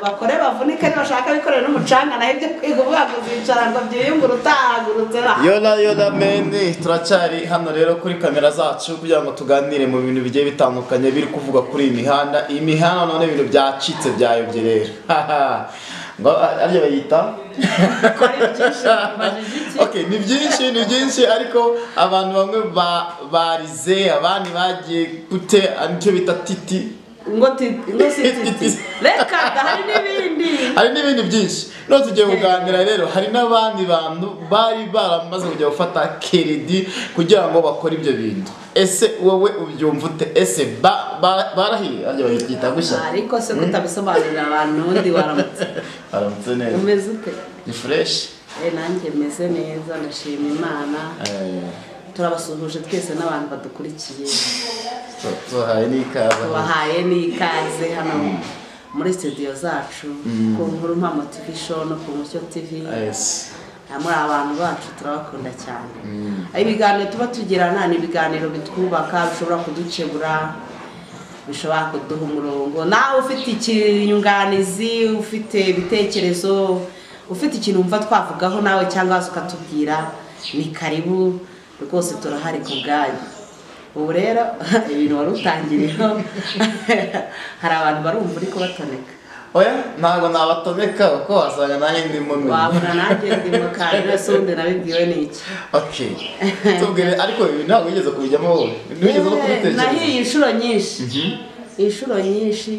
bakore bavunike ntibashaka bikorera n'umucanga naho ibyo kwiga uvuga ngo uzicara ngo byiyungure utahagurutse yona yona meni turacyari hano rero kuri kamera zacu kugira ngo tuganire mu bintu bigiye bitandukanye biri kuvuga kuri iyi mihanda iyi mihanda none ibintu byacitse byayobye rero ngo ariyo bayita okay ni byinshi ni byinshi ariko abantu bamwe ba- barize abandi bagiye gute nicyo bita titi ngo ti- ngo si titi reka da, hari n'ibindi hari n'ibindi byinshi no tugiye kuganira rero hari n'abandi bantu bari baramaze kujya gufata keredi kugira ngo bakore ibyo bintu ese wowe ubyumva ute ese ba- ba- barahiye arya bayita gushya ariko se kutabisobanurira abantu undi waramutse aramutse neza umeze ute ni fureshi Eh, nanjye meze neza ndashima imana Eh, turabasuhuje twese n'abantu badukurikiye tu- tubahaye n'ikaze tubahaye n'ikaze hano muri studio zacu ku nkuru mpamo tv show no ku mucyo tv Yes. Ah, muri abantu bacu turabakunda cyane ibiganiro tuba tugirana ni ibiganiro bitwubaka bishobora kuducegura bishobora kuduha umurongo nawe ufite ikinyunganizi ufite ibitekerezo ufite ikintu wumva twavugaho nawe cyangwa waza ukatubwira ni karibu rwose turahari ku bwanyu ubu rero ibintu wari utangiriyeho hari abantu barumva uri kubatoneka oya ntabwo nabatomeka kuko wasanga nanjye ndimo menya wabona nanjye ndi mu kantu wese wundi nabibwiwe ni iki okay tubwire ariko ibi ntabwo wigeze kubijyamo wowe ntiwigeze no Yewe, kubitekereza nahiye inshuro nyinshi inshuro nyinshi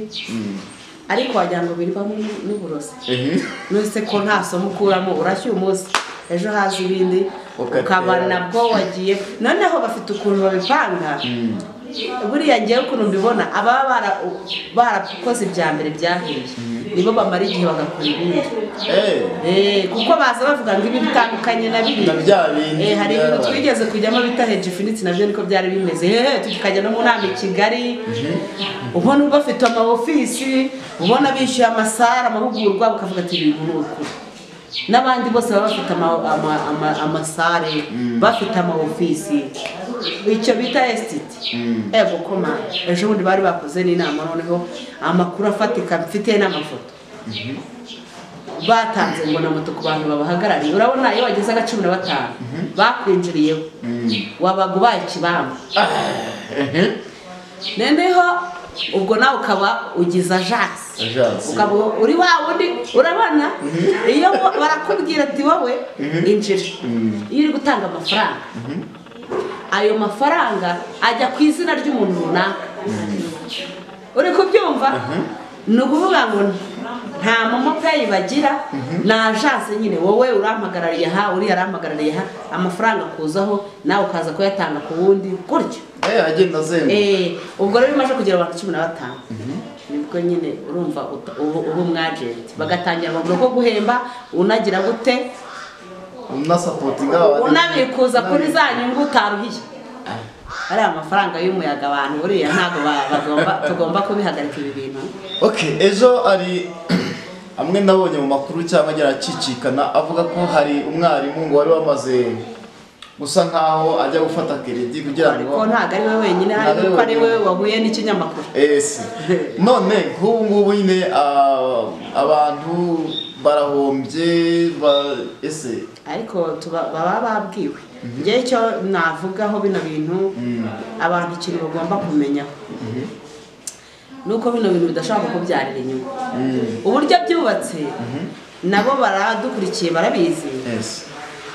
ariko wagira ngo birwamo n'u- n'uburozi Mhm. nose ko nta somo ukuramo urashya umunsi ejo haza ibindi Ukatera. ukaba nabwo wagiye noneho bafite ukuntu babipanga buriya ngewe ukuntu mbibona ababa bara- barakoze ibya mbere byahiye nibo bamara igihe bagakora ibindi Eh. Eh, kuko baza bavuga ngo ibi bitandukanye na biriya Na bya bindi Eh, hari ibintu byabaye. twigeze kujyamo bita heji finitsi nabyo niko byari bimeze hehe tukajya no mu nama i kigali ubona bafite ama ofisi ubona bishyuye amasara amahugurwa bukavuga ati ibi ni ukuri n'abandi bose baba bafite ama- ama- ama- amasare bafite ama ofisi icyo bita esititi ego koma ejo bundi bari bakoze n'inama noneho amakuru afatika mfite n'amafoto batanze ngo na moto ku bantu babahagarariye urabona iyo wageze aga cumi na batanu bakwinjiriyeho wabaga ubaye ikibamba Mhm. noneho ubwo nawe ukaba ugize ajasi Ajasi. ukaba uri wa wundi urabona iyo bo- barakubwira ati wowe injira iyo uri gutanga amafaranga ayo mafaranga ajya ku izina ry'umuntu runaka uri kubyumva ni ukuvuga ngo nta momo peyi bagira ni ajase nyine wowe urampagarariye aha uriya arampagarariye aha amafaranga akuzaho nawe ukaza kuyatanga ku wundi gutyo Eh, agenda azenguruka Eh, ubwo rero bimaze kugera abantu cumi na batanu nibwo nyine urumva uta- uba uba umwajenti bagatangira bavuga ko guhemba unagira gute unasapotinga abandi. unabikuza kuri za nyungu utaruhiye ariya mafaranga y'umuyaga abantu buriya ntabwo ba- bagomba- tugomba kubihagarika ibi bintu okay ejo hari amwe nabonye mu makuru cyangwa agira acicikana avuga ko hari umwarimu ngo wari wamaze gusa nkaho ajya gufata keredi kugira ngo ariko ntabwo ari we wenyine hari Ntabwo ari kuko ari we wenyine. wahuye n'ikinyamakuru ese none nk'ubu ngubu nyine ah, abantu barahombye ba- ese ariko tuba- baba babwiwe njyewe icyo navugaho bino bintu abantu ikintu bagomba kumenyaho nuko bino bintu bidashobora kukubyarira inyungu uburyo byubatse nabo baradukurikiye barabizi ese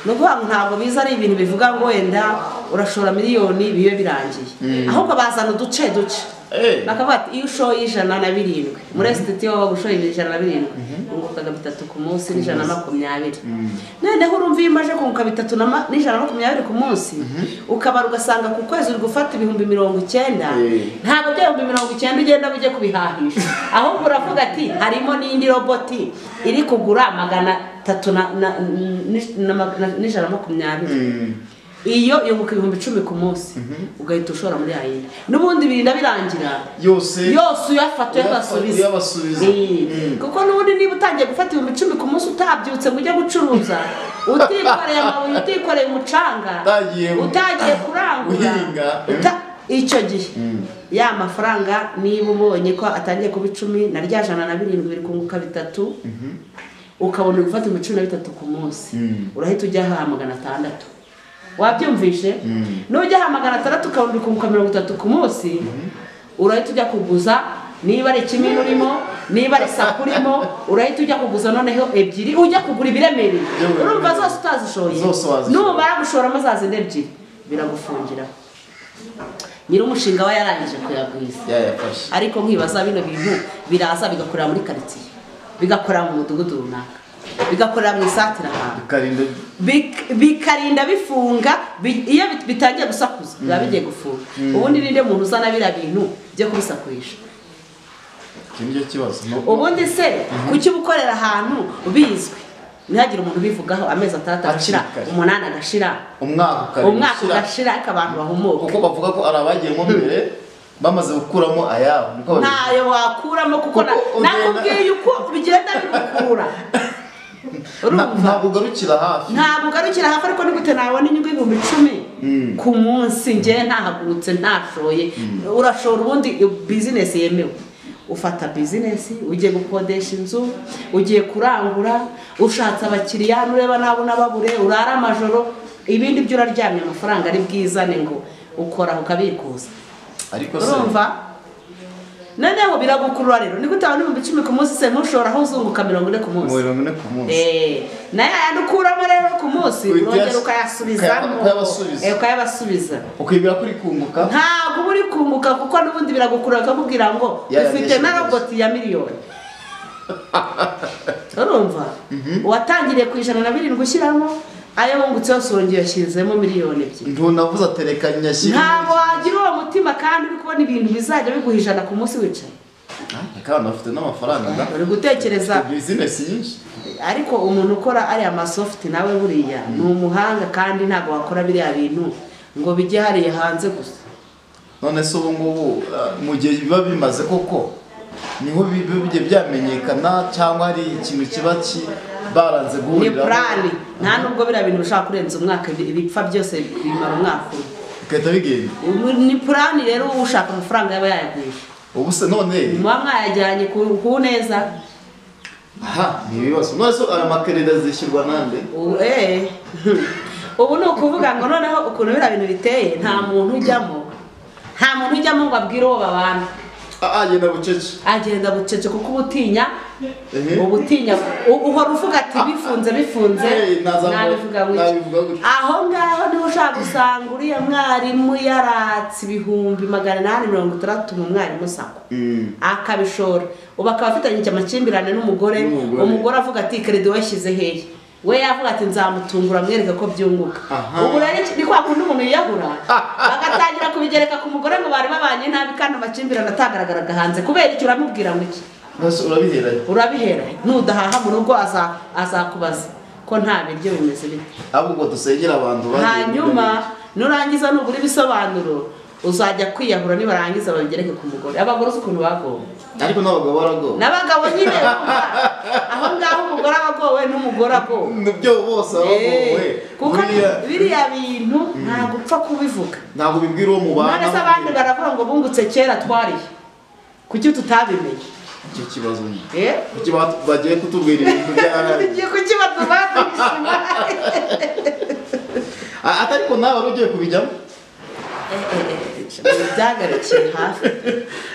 ni ukuvuga ngo ntabwo biza ari ibintu bivuga ngo wenda urashora miliyoni bibe birangiye ahubwo bazana uduce duce Eh. bakavuga ati iyo ushoye ijana na birindwi muri esititi waba ushoye ijana na birindwi ungukaga bitatu ku munsi n'ijana na makumyabiri noneho urumva iyo umaze kunguka bitatu na ma- n'ijana na makumyabiri ku munsi ukabara ugasanga ku kwezi uri gufata ibihumbi mirongo icyenda Eh. ntabwo bya bihumbi mirongo icyenda ugenda ujye kubihahisha ahubwo uravuga ati harimo n'indi roboti iri kugura magana atatu na- na- ni- na ma- na- n'ijana na makumyabiri iyo yunguka ibihumbi icumi ku munsi ugahita ushora muri ya yindi n'ubundi birinda birangira yose yose uyafata uyabasubiza uyabasubiza. Eh, kuko n'ubundi niba utangiye gufata ibihumbi icumi ku munsi utabyutse ngo ujye gucuruza utikoreye amabuye utikoreye umucanga Utagiye- utagiye kurangura Guhinga. uta- icyo gihe ya mafaranga niba ubonye ko atangiye kuba icumi na rya jana na birindwi biri kunguka bitatu ukabona uri gufata ibihumbi cumi na bitatu ku munsi Mm. urahita ujya aha magana atandatu wabyumvishe nujya aha magana atandatu ukabona uri kunguka mirongo itatu ku munsi urahita ujya kuguza niba ari ikimina urimo niba ari saku urimo urahita ujya kuguza noneho ebyiri ujya kugura ibiremereye Ibiremereye. urumva zose utazishoye Zose wazishoye. nubara gushoramo zazindi ebyiri biragufungira nyir'umushinga we yarangije kuyagwiza yayafashe ariko nkibaza bino bintu biraza bigakorera muri karitsiye bigakorera mu mudugudu runaka bigakorera mu isatira ahantu bikarinda Bik- bikarinda bifunga bi- iyo bit- bitangiye gusakuza biba bigiye gufunga ubundi ninde muntu uzana biriya bintu byo kubisakurisha iki nicyo kibazo no- ubundi se kuki uba ukorera ahantu bizwi ntihagire umuntu ubivugaho amezi atandatu agashira Hakiri kare. umunani agashira umwaka ukarinda umwaka ushyira- ugashira ariko abantu bahumuka kuko bavuga ko ari abagiyemo mbere bamaze gukuramo ayabo niko babivuga. ntayo wakuramo kuko na- Kuko ugenda- nakubwiye uko bigenda bigukura Na- urumva ntabwo ugarukira hafi ntabwo ugarukira hafi ariko nigute nabona inyungu y'ibihumbi icumi Mm. ku munsi ngewe ntahagurutse ntashoye urashora ubundi bizinesi yemewe ufata bizinesi ugiye gukodesha inzu ugiye kurangura ushatse abakiriya nureba nabo unababure urara amajoro ibindi byo uraryamye amafaranga ari bwizane ngo ukoraho ukabikuza ariko se urumva noneho biragukurura rero niko utabona ibihumbi icumi ku munsi se ntushobora aho uzunguka mirongo ine ku mu munsi mirongo ine ku munsi Eh, nayo ayandi ukuramo rero ku munsi Uyabya- urongera ukayasubizamo ukaya- ukayabasubiza. Eh, ukayabasubiza ukibwira ko uri kunguka ntabwo uba uri kunguka kuko n'ubundi biragukurura bakakubwira ngo Ya, ya, ufite na yeshe roboti ya miliyoni urumva uwatangiriye ku ijana na birindwi ushyiramo ayo wungutse yose urongera uyashyizemo miliyoni ebyiri ntunavuze atereka nyashyira ntabwo wagira uwo mutima kandi uri kubona ibintu bizajya biguha ijana ku munsi wicaye kandi bafite n'amafaranga na uri gutekereza bizinesi nyinshi ariko umuntu ukora ariya masofuti nawe buriya ni umuhanga kandi ntabwo wakora biriya bintu ngo bijye hariya hanze gusa none se ubu ngubu uh, mu gihe biba bimaze koko niho biba bigiye byamenyekana cyangwa hari ikintu kiba ki baranze ni guhuriraho purani nta nubwo biriya bintu bishobora kurenza umwaka bi- bipfa byose bimara umwaka umwe. bigahita bigenda Ubu ni purani rero ushaka amafaranga yaba yayagurisha ubu se none muba mwayajyanye ku ku neza aha ni ibibazo none se aya makerida zishyurwa nande ubu eh. ubu ni ukuvuga ngo noneho ukuntu biriya bintu biteye nta muntu ujyamo nta muntu ujyamo ngo abwire uwo babana aha genda bucece agenda bucece kuko uba utinya Ehe. uba utinya u- uhora uvuga ati bifunze bifunze Eh, nazamu- nabivuga gutya nabivuga gutya. aho ngaho niho ushaka gusanga uriya mwarimu yaratse ibihumbi magana inani mirongo itandatu mu mwarimu sako Mm. akabishora ubu akaba afitanye amakimbirane n'umugore N'umugore. umugore avuga ati keredi washyize hehe we yavuga ati nzamutungura mwereke ko byunguka Aha. ubu rero iki- ni kwa kundi umuntu yiyahura agatangira kubigereka ku mugore ngo bari babanye nabi kandi amakimbirane atagaragaraga hanze kubera icyo uramubwira ngo iki none se urabiheranye urabihera nudahaha mu rugo aza- azakubaza ko nta biryo bimeze bite ahubwo dusengera abantu bagiye hanyuma nurangiza nugura ibisobanuro uzajya kwiyahura nibarangiza babigereke ku mugore abagore uzi ukuntu bagomba muri- ariko n'abagabo baragowe n'abagabo nyine bumva, aho ngaho umugore aba agowe n'umugore agowe nibyo bose abagowe Eh, kuko Buriya- biriya bintu ntabwo upfa kubivuga ntabwo bibwira uwo mubana none se abandi baravuga ngo bungutse kera twariye kuki tutabimenye icyo kibazo nyine Eh? kuki ba- bagiye kutubwira ibintu bya tugiye kukibaduba tubishima A- ati ariko nawe wari ugiye kubijyamo byagarukiye hafi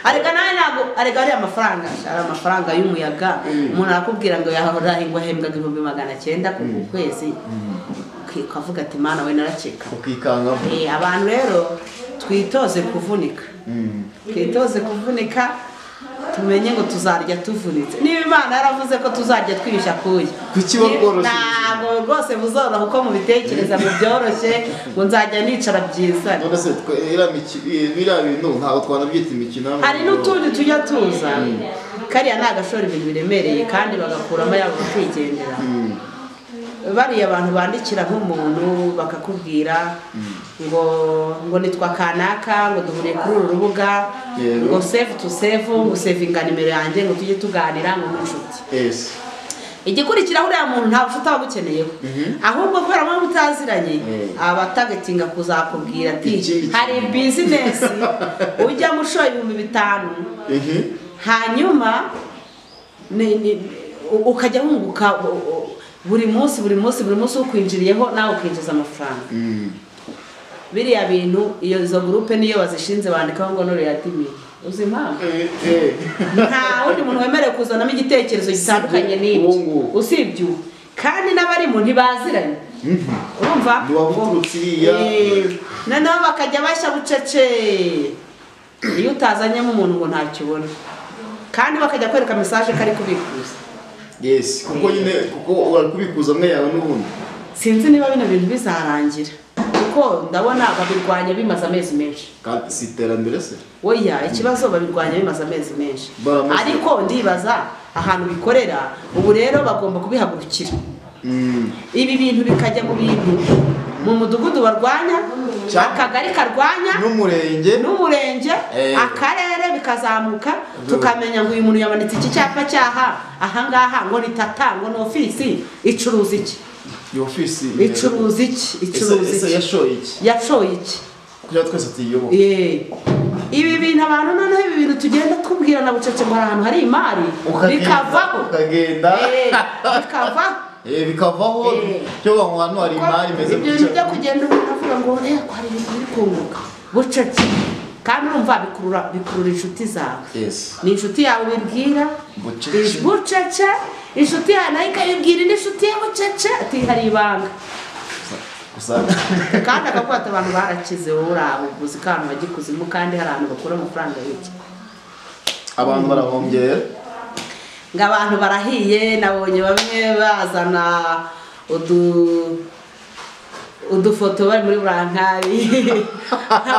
arega nawe ntabwo arega ariya mafaranga ari amafaranga y'umuyaga Mm. umuntu arakubwira ngo yahorahingwa ahembwaga ibihumbi magana cyenda ku kwezi Uki- ukavuga ati mana we naracika ukikangamo Eh, abantu rero twitoze kuvunika Mm. twitoze kuvunika tumenye ngo tuzarya tuvunitse niba imana yaravuze ko tuzarya twibishya kuya Kuki bakoroshye? ntabwo rwose buzoroha uko mubitekereza mubyoroshye ngo nzajya nicara byizane none se twe- iriya miki- i- biriya bintu ntabwo twanabyita imikino y'amaguru. hari n'utundi tujya tuza kariya ni agashora ibintu biremereye kandi bagakuramo yabo bakigendera Mm. bariya abantu bandikira nk'umuntu bakakubwira ngo ngo nitwa kanaka ngo duhuriye kuri uru rubuga Yego. ngo save to save ngo sevinga nimero yanjye ngo tujye tuganira ngo ni inshuti Yes. igikurikiraho uriya muntu ntabwo ufite abagukeneyeho ahubwo kubera mpamvu utaziranye Mm. abatagetinga kuzakubwira ati Ikindi hari bizinesi ujyamo ushora ibihumbi bitanu Mhm. hanyuma ni- ni- u- ukajya wunguka u- u- buri munsi buri munsi buri munsi ukwinjiriyeho nawe ukinjiza amafaranga Mm. biriya bintu iyo izo gurupe niyo bazishinze bandikaho ngo nore yadimi uzi impamvu Eh, eh. nta wundi muntu wemerewe kuzanamo igitekerezo gitandukanye uwo n'ibyo nguwo. usibye uwo kandi n'abarimo ntibaziranye urumva ntiwabuturutse iriya Eh, noneho bakajya bashya bucece iyo utazanyemo umuntu ngo ntacyo ubona kandi bakajya kwereka mesaje ko ari kubikuza yes kuko nyine kuko urakubikuza amwe yawe n'ubundi sinzi niba bino bintu bizarangira kuko ndabona babirwanya bimaze amezi menshi kandi si iterambere se oya ikibazo babirwanya bimaze amezi menshi Baramaze. ariko ndibaza ahantu bikorera ubu rero bagomba kubihagurukira Mm. ibi bintu bikajya mu bintu mu mudugudu barwanya Cyane. akagari karwanya n'umurenge n'umurenge Eh. akarere bikazamuka Good. tukamenya ngo uyu muntu yamanitse iki cyapa cyaha ahangaha ngo ni tata ngo ni ofisi icuruza iki iyo ofisi icuruza iki Ese- icuruza ese iki yashoye iki yashoye iki kugira ngo twese tuyiyoboke Eh. ibi bintu abantu noneho ibi bintu tugenda tubwirana bucece ngo hari ahantu hari imari Ukagenda, bikavaho ukagenda Eh, bikavaho Eh, bikavaho Eh. cyo ngo aho hantu hari imari imeze ibyo bintu byo kugenda umuntu avuga ngo eh hari ibintu biri kunguka bucece kandi urumva bikurura bikurura inshuti zawe yes ni inshuti yawe ubibwira Bucece. bucece inshuti yawe nayo ikayibwira indi nshuti ye bucece ati hari ibanga gusa kandi akakwata abantu barakize wowe uri aho uguze akantu bagikuzimu kandi hari ahantu bakura amafaranga y'iki abantu barahombye ngo abantu barahiye nabonye bamwe bazana udu udufoto bari muri burankari